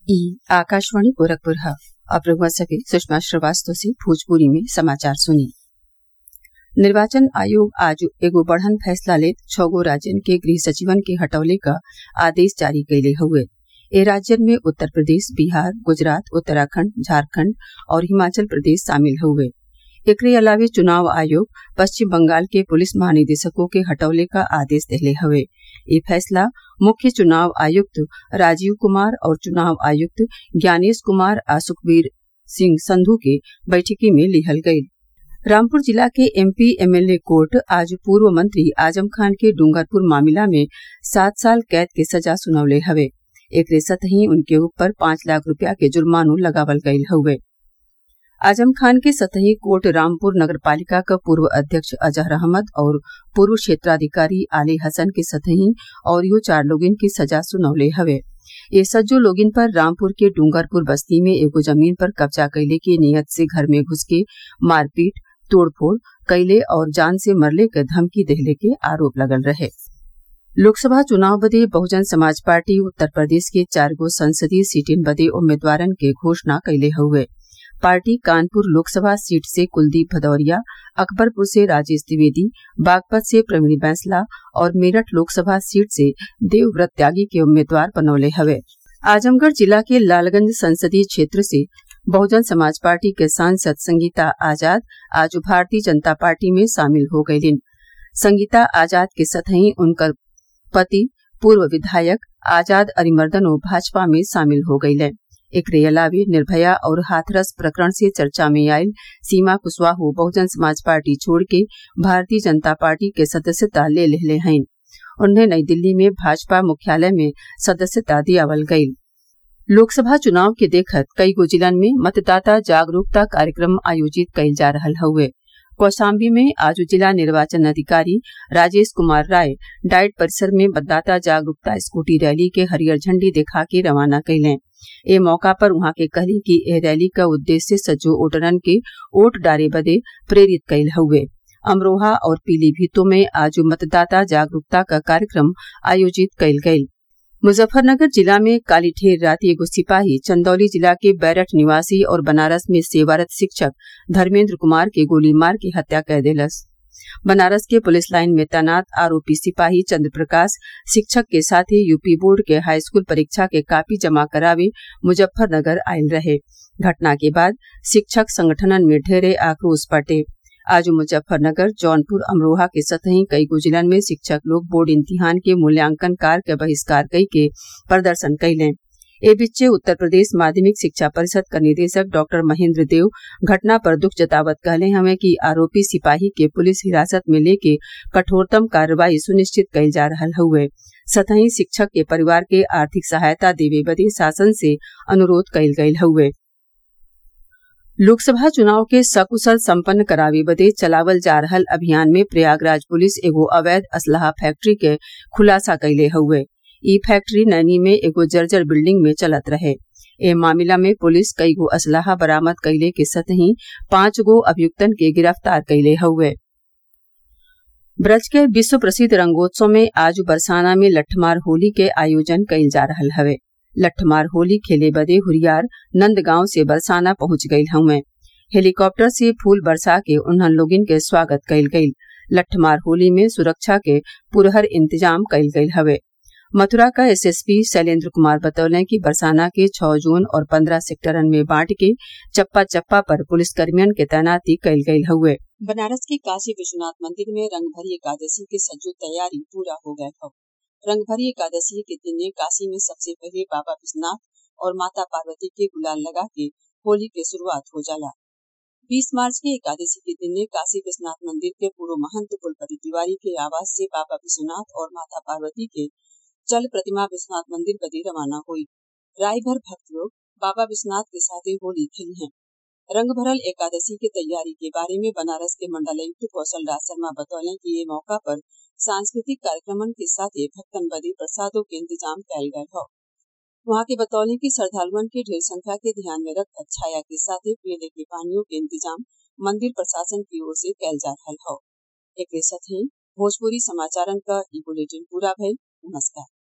ई आकाशवाणी गोरखपुर ह अब रउआ सभे सुषमा श्रीवास्तव से भोजपुरी में समाचार सुनी निर्वाचन आयोग आज एगो बड़हन फैसला लेत छौ गो राज्यन के गृह सचिवन के हटवले क आदेश जारी कइले हउवे ए राज्यन में उत्तर प्रदेश बिहार गुजरात उत्तराखण्ड झारखण्ड और हिमाचल प्रदेश शामिल हउवे एकरे अलावे चुनाव आयोग पश्चिम बंगाल के पुलिस महानिदेशकों के हटवले क आदेश देहले हवे इ फैसला मुख्य चुनाव आयुक्त राजीव कुमार और चुनाव आयुक्त ज्ञानेश कुमार आ सुखबीर सिंह संधू के बैठकी में लिहल गयी रामपुर जिला के एमपी एमएलए कोर्ट आज पूर्व मंत्री आजम खान के डूंगरपुर मामला में सात साल कैद के सजा सुनौले हवे एकरे सतही उनके ऊपर पांच लाख रूपया के जुर्मानो लगावल गयल हउवे आजम खान के सतही कोर्ट रामपुर नगरपालिका क पूर्व अध्यक्ष अजहर अहमद और पूर्व क्षेत्राधिकारी आली हसन के सतही अउरियो चार लोगन के सजा सुनौले हवे ये सज्जो लोगिन पर रामपुर के डूंगरपुर बस्ती में एगो जमीन पर कब्जा कइले के नियत से घर में घुस के मारपीट तोड़फोड़ कइले और जान से मरले क धमकी देहले के आरोप लगल रहे लोकसभा चुनाव बदे बहुजन समाज पार्टी उत्तर प्रदेश के चार गो संसदीय सीटिन बदे उम्मीदवारन के घोषणा कइले हउवे पार्टी कानपुर लोकसभा सीट से कुलदीप भदौरिया अकबरपुर से राजेश द्विवेदी बागपत से प्रवीण बैंसला और मेरठ लोकसभा सीट से देवव्रत त्यागी के उम्मीदवार बनौले हवे आजमगढ़ जिला के लालगंज संसदीय क्षेत्र से बहुजन समाज पार्टी के सांसद संगीता आजाद आज भारतीय जनता पार्टी में शामिल हो गयीन संगीता आजाद के सतही उनकर पति पूर्व विधायक आजाद अरिमर्दनो भाजपा में शामिल हो गयीले एकरे अलावे निर्भया और हाथरस प्रकरण से चर्चा में आयल सीमा कुशवाहो बहुजन समाज पार्टी छोड़ के भारतीय जनता पार्टी के सदस्यता ले लेहले हईन उन्हें नई दिल्ली में भाजपा मुख्यालय में सदस्यता दियावल गयी लोकसभा चुनाव के देखत कई गो जिलन में मतदाता जागरूकता कार्यक्रम आयोजित कइल जा रहल हउवे कौशाम्बी में आज जिला निर्वाचन अधिकारी राजेश कुमार राय डाइट परिसर में मतदाता जागरूकता स्कूटी रैली के हरियर झंडी दिखा के रवाना कइलें ए मौका पर उहाँ के कहली कि एह रैली क उद्देश्य सज्जो वोटरन के वोट डारे बदे प्रेरित कइल हउवे अमरोहा और पीलीभीतों में आज मतदाता जागरूकता का कार्यक्रम आयोजित कइल गयी मुजफ्फरनगर जिला में काली ठेर रात एगो सिपाही चंदौली जिला के बैरठ निवासी और बनारस में सेवारत शिक्षक धर्मेन्द्र कुमार के गोली मार के हत्या कर देलस बनारस के पुलिस लाइन में तैनात आरोपी सिपाही चंद्र प्रकाश शिक्षक के साथ ही यूपी बोर्ड के हाईस्कूल परीक्षा के कापी जमा करावे मुजफ्फरनगर आयल रहे घटना के बाद शिक्षक संगठनन में ढेरे आक्रोश बटे आज मुजफ्फरनगर जौनपुर अमरोहा के सतही कई गो जिलन में शिक्षक लोग बोर्ड इम्तिहान के मूल्यांकन कार्य के बहिष्कार कई के प्रदर्शन कैलें ए बीचे उत्तर प्रदेश माध्यमिक शिक्षा परिषद का निदेशक डॉक्टर महेंद्र देव घटना पर दुख जतावत कहले हमें कि आरोपी सिपाही के पुलिस हिरासत में लेके कठोरतम कार्रवाई सुनिश्चित कइल जा रहल हउवे सतही शिक्षक के परिवार के आर्थिक सहायता देवे बदे शासन से अनुरोध कइल गयल हउवे लोकसभा चुनाव के सकुशल संपन्न करावे बदे चलावल जा रहल अभियान में प्रयागराज पुलिस एगो अवैध असलहा फैक्ट्री के खुलासा कइले हउवे ई फैक्ट्री नैनी में एगो जर्जर बिल्डिंग में चलत रहे ए मामला में पुलिस कई गो असलहा बरामद कइले के सतही पांच गो अभियुक्तन के गिरफ्तार कइले हउवे ब्रज के विश्व प्रसिद्ध रंगोत्सव में आज बरसाना में लट्ठमार होली के आयोजन कइल जा रहल हवे लट्ठमार होली खेले बदे हुरियार नंदगांव से बरसाना पहुंच गयल हउवे हेलीकॉप्टर से फूल बरसा के उन्हन लोगिन के स्वागत कइल गयी लट्ठमार होली में सुरक्षा के पुरहर इंतजाम कइल गयल हवे मथुरा का एसएसपी शैलेंद्र कुमार बतौले कि बरसाना के छह जोन और पंद्रह सेक्टरन में बांट के चप्पा चप्पा पर पुलिसकर्मियन के तैनाती कइल गयल हउवे बनारस के काशी विश्वनाथ मंदिर में रंगभरी एकादशी के सज्जो तैयारी पूरा हो गयल हौ रंगभरी एकादशी के दिन काशी में सबसे पहले बाबा विश्वनाथ और माता पार्वती के गुलाल लगा के होली के शुरुआत हो जाला बीस मार्च के एकादशी के दिन काशी विश्वनाथ मंदिर के पूर्व महंत कुलपति तिवारी के आवास से बाबा विश्वनाथ और माता पार्वती के चल प्रतिमा विश्वनाथ मंदिर बदे रवाना हुई राय भर भक्त लोग बाबा विश्वनाथ के साथ होली खेली हैं रंग भरल एकादशी की तैयारी के बारे में बनारस के मंडलायुक्त कौशल राज शर्मा बतौले कि ये मौका पर सांस्कृतिक कार्यक्रमन के साथ भक्तन बदे प्रसादों के इंतजाम कैल गये हो वहाँ के बतौले की श्रद्धालुअन के ढेर संख्या के ध्यान में रख छाया के साथ पीने के पानियों के इंतजाम मंदिर प्रशासन की ओर से कैल जा रहा हो एक साथ ही भोजपुरी समाचारन का ई बुलेटिन पूरा भइल नमस्कार